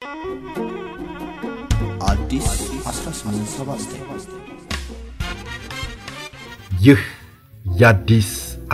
አዲስ 1879 ይህ የአዲስ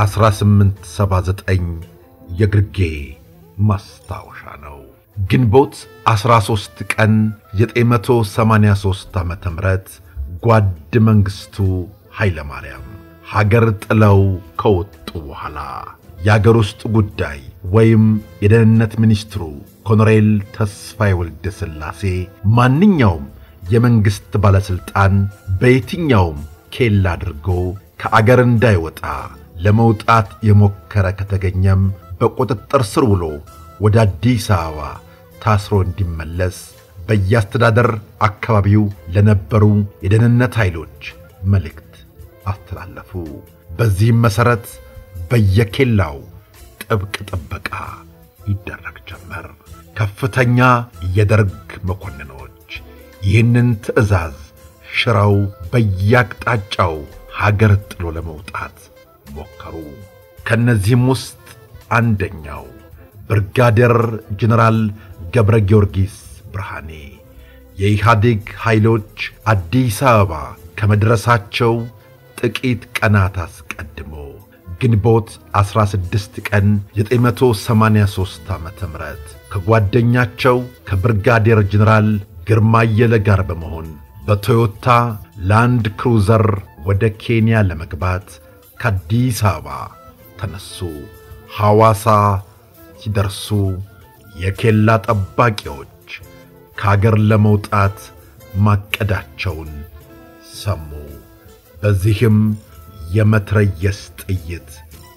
1879 የግርጌ ማስታወሻ ነው። ግንቦት 13 ቀን 983 ዓ ም ጓድ መንግሥቱ ኃይለ ማርያም ሀገር ጥለው ከወጡ በኋላ የአገር ውስጥ ጉዳይ ወይም የደህንነት ሚኒስትሩ ኮሎኔል ተስፋዬ ወልደ ሥላሴ ማንኛውም የመንግሥት ባለሥልጣን በየትኛውም ኬላ አድርጎ ከአገር እንዳይወጣ ለመውጣት የሞከረ ከተገኘም በቁጥጥር ስር ውሎ ወደ አዲስ አበባ ታስሮ እንዲመለስ በየአስተዳደር አካባቢው ለነበሩ የደህንነት ኃይሎች መልእክት አስተላለፉ። በዚህም መሠረት በየኬላው ጥብቅ ጥበቃ ይደረግ ጀመር። ከፍተኛ የደርግ መኮንኖች ይህንን ትዕዛዝ ሽረው በየአቅጣጫው ሀገር ጥሎ ለመውጣት ሞከሩ። ከእነዚህም ውስጥ አንደኛው ብርጋዴር ጀነራል ገብረ ጊዮርጊስ ብርሃኔ የኢህአዴግ ኃይሎች አዲስ አበባ ከመድረሳቸው ጥቂት ቀናት አስቀድሞ ግንቦት 16 ቀን 983 ዓ ም ከጓደኛቸው ከብርጋዴር ጀነራል ግርማ አየለ ጋር በመሆን በቶዮታ ላንድ ክሩዘር ወደ ኬንያ ለመግባት ከአዲስ አበባ ተነሱ። ሐዋሳ ሲደርሱ የኬላ ጠባቂዎች ከአገር ለመውጣት ማቀዳቸውን ሰሙ። በዚህም የመትረየስ ጥይት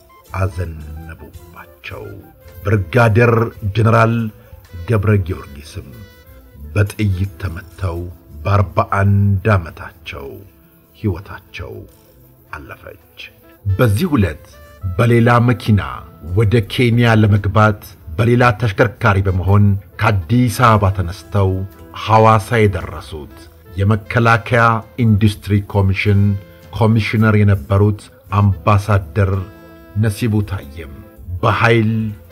አዘነቡባቸው። ብርጋዴር ጀነራል ገብረ ጊዮርጊስም በጥይት ተመተው በአርባ አንድ ዓመታቸው ሕይወታቸው አለፈች። በዚህ ዕለት በሌላ መኪና ወደ ኬንያ ለመግባት በሌላ ተሽከርካሪ በመሆን ከአዲስ አበባ ተነስተው ሐዋሳ የደረሱት የመከላከያ ኢንዱስትሪ ኮሚሽን ኮሚሽነር የነበሩት አምባሳደር ነሲቡ ታየም በኃይል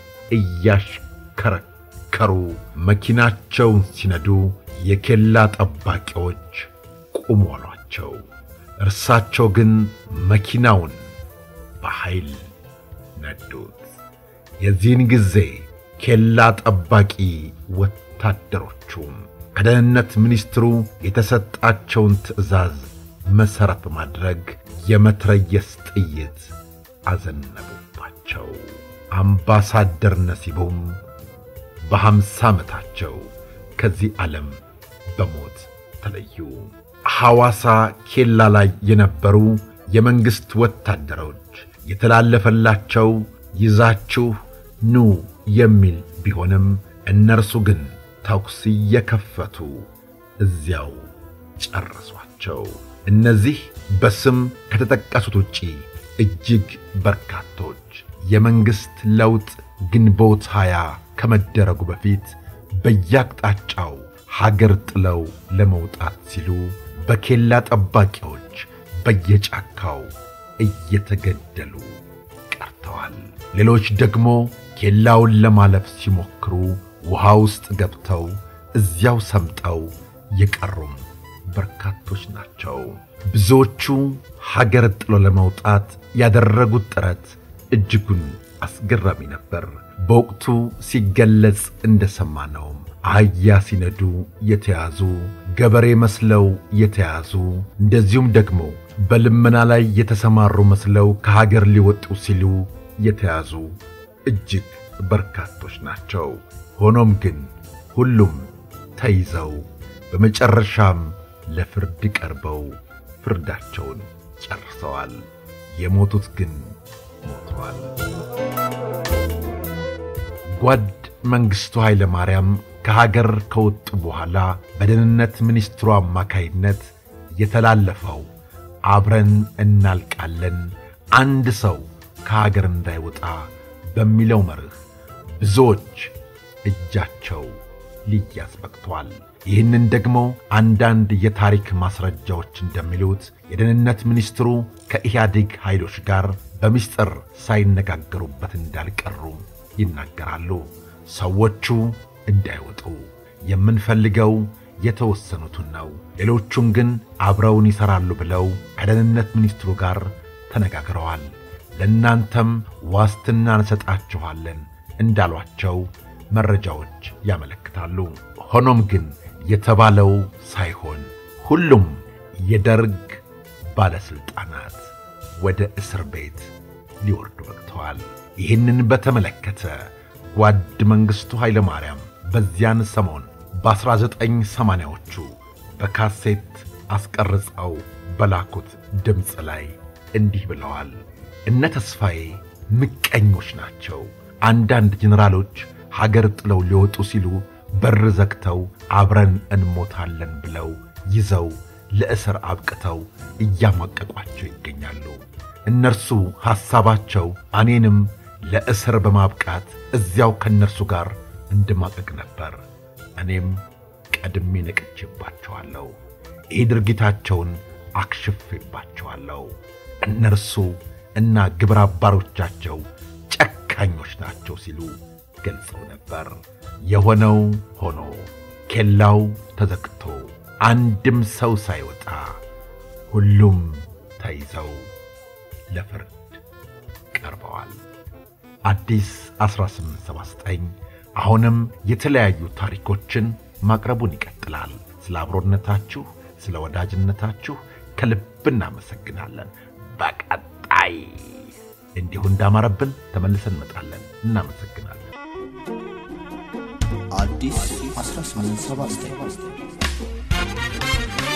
እያሽከረከሩ መኪናቸውን ሲነዱ የኬላ ጠባቂዎች ቁሙ አሏቸው። እርሳቸው ግን መኪናውን በኃይል ነዱት። የዚህን ጊዜ ኬላ ጠባቂ ወታደሮቹም ከደህንነት ሚኒስትሩ የተሰጣቸውን ትዕዛዝ መሠረት በማድረግ የመትረየስ ጥይት አዘነቡባቸው። አምባሳደር ነሲቡም በሐምሳ ዓመታቸው ከዚህ ዓለም በሞት ተለዩ። ሐዋሳ ኬላ ላይ የነበሩ የመንግሥት ወታደሮች የተላለፈላቸው ይዛችሁ ኑ የሚል ቢሆንም እነርሱ ግን ተኩስ እየከፈቱ እዚያው ጨረሷቸው። እነዚህ በስም ከተጠቀሱት ውጪ እጅግ በርካቶች የመንግሥት ለውጥ ግንቦት ሃያ ከመደረጉ በፊት በየአቅጣጫው ሀገር ጥለው ለመውጣት ሲሉ በኬላ ጠባቂዎች በየጫካው እየተገደሉ ቀርተዋል። ሌሎች ደግሞ ኬላውን ለማለፍ ሲሞክሩ ውሃ ውስጥ ገብተው እዚያው ሰምጠው የቀሩም በርካቶች ናቸው። ብዙዎቹ ሀገር ጥሎ ለመውጣት ያደረጉት ጥረት እጅጉን አስገራሚ ነበር። በወቅቱ ሲገለጽ እንደሰማነውም አህያ ሲነዱ የተያዙ፣ ገበሬ መስለው የተያዙ፣ እንደዚሁም ደግሞ በልመና ላይ የተሰማሩ መስለው ከሀገር ሊወጡ ሲሉ የተያዙ እጅግ በርካቶች ናቸው። ሆኖም ግን ሁሉም ተይዘው በመጨረሻም ለፍርድ ቀርበው ፍርዳቸውን ጨርሰዋል። የሞቱት ግን ሞተዋል። ጓድ መንግሥቱ ኃይለ ማርያም ከሀገር ከወጡ በኋላ በደህንነት ሚኒስትሩ አማካይነት የተላለፈው አብረን እናልቃለን፣ አንድ ሰው ከሀገር እንዳይወጣ በሚለው መርህ ብዙዎች እጃቸው ሊያዝ በቅቷል። ይህንን ደግሞ አንዳንድ የታሪክ ማስረጃዎች እንደሚሉት የደህንነት ሚኒስትሩ ከኢህአዴግ ኃይሎች ጋር በምስጢር ሳይነጋገሩበት እንዳልቀሩ ይናገራሉ። ሰዎቹ እንዳይወጡ የምንፈልገው የተወሰኑትን ነው። ሌሎቹን ግን አብረውን ይሠራሉ ብለው ከደህንነት ሚኒስትሩ ጋር ተነጋግረዋል። ለእናንተም ዋስትና እንሰጣችኋለን እንዳሏቸው መረጃዎች ያመለክታሉ። ሆኖም ግን የተባለው ሳይሆን ሁሉም የደርግ ባለሥልጣናት ወደ እስር ቤት ሊወርዱ በቅተዋል። ይህንን በተመለከተ ጓድ መንግሥቱ ኃይለ ማርያም በዚያን ሰሞን በ1980ዎቹ በካሴት አስቀርጸው በላኩት ድምፅ ላይ እንዲህ ብለዋል። እነ ተስፋዬ ምቀኞች ናቸው። አንዳንድ ጄኔራሎች ሀገር ጥለው ሊወጡ ሲሉ በር ዘግተው አብረን እንሞታለን ብለው ይዘው ለእስር አብቅተው እያማቀቋቸው ይገኛሉ። እነርሱ ሐሳባቸው እኔንም ለእስር በማብቃት እዚያው ከእነርሱ ጋር እንድማቀቅ ነበር። እኔም ቀድሜ ነቅቼባቸዋለሁ። ይህ ድርጊታቸውን አክሽፌባቸዋለሁ። እነርሱ እና ግብረ አባሮቻቸው ጨካኞች ናቸው ሲሉ ገልጸው ነበር። የሆነው ሆኖ ኬላው ተዘግቶ አንድም ሰው ሳይወጣ ሁሉም ተይዘው ለፍርድ ቀርበዋል። አዲስ 1879 አሁንም የተለያዩ ታሪኮችን ማቅረቡን ይቀጥላል። ስለ አብሮነታችሁ፣ ስለ ወዳጅነታችሁ ከልብ እናመሰግናለን። በቀጣይ እንዲሁ እንዳማረብን ተመልሰን እንመጣለን። እናመሰግናለን። አዲስ 1879